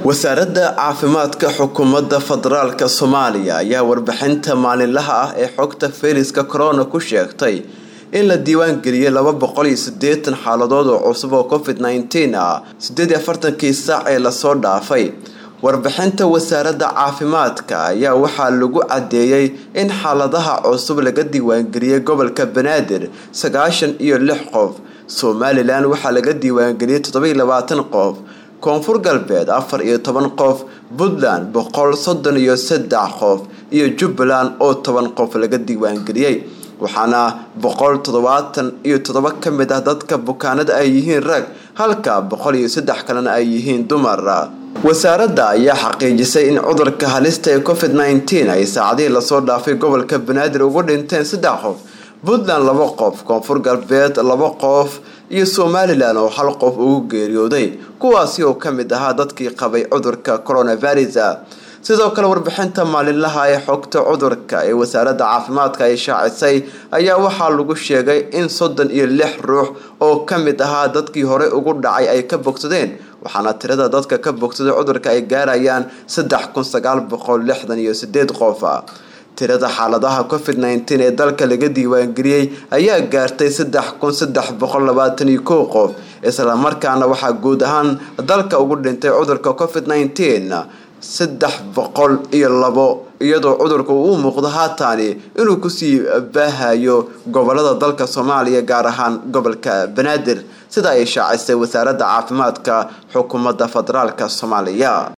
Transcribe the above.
wasaaradda caafimaadka xukuumadda federaalka soomaaliya ayaa warbixinta maalinlaha ah ee xogta fayraska corona ku sheegtay in la diiwaan geliyay laba boqol iyo sideetan xaaladood oo cusub oo covid nneteen ah sideed iyo afartankii saac ee lasoo dhaafay warbixinta wasaaradda caafimaadka ayaa waxaa lagu cadeeyey in xaaladaha cusub laga diiwaangeliyey gobolka banaadir sagaashan iyo lix qof somalilan waxaa laga diiwaangeliyey toddoba iyo labaatan qof koonfur galbeed afar iyo toban qof puntland boqol soddon iyo saddex qof iyo jubbaland oo toban qof laga diiwaangeliyey waxaana boqol toddobaatan iyo toddoba ka mid ah dadka bukaanada ay yihiin rag halka boqol iyo saddex kalena ay yihiin dumar wasaaradda ayaa xaqiijisay in cudurka halista ee covid nneteen ay saacadihii lasoo dhaafay gobolka banaadir ugu dhinteen saddex qof puntland laba qof koonfur galbeed laba qof iyo somalilan oo hal qof ugu geeriyooday kuwaasi oo ka mid ahaa dadkii qabay cudurka coronavirus sidoo kale warbixinta maalinlaha ee xogta cudurka ee wasaaradda caafimaadka ay shaacisay ayaa waxaa lagu sheegay in soddon iyo lix ruux oo ka mid ahaa dadkii hore ugu dhacay ay ka bogsadeen waxaana tirada dadka ka bogsaday cudurka ay gaarayaan saddex kun sagaal boqol lixdan iyo sideed qof tirada xaaladaha covid nneteen ee dalka laga diiwaangeliyey ayaa gaartay saddex kun saddex boqol labaatan iyo kow qof islamarkaana waxaa guud ahaan dalka ugu dhintay cudurka covid nneteen saddex boqol iyo labo iyadoo cudurka uu u muuqdo haataani inuu kusii baahayo gobolada dalka soomaaliya gaar ahaan gobolka banaadir sida ay shaacisay wasaaradda caafimaadka xukuumadda federaalk soomaaliya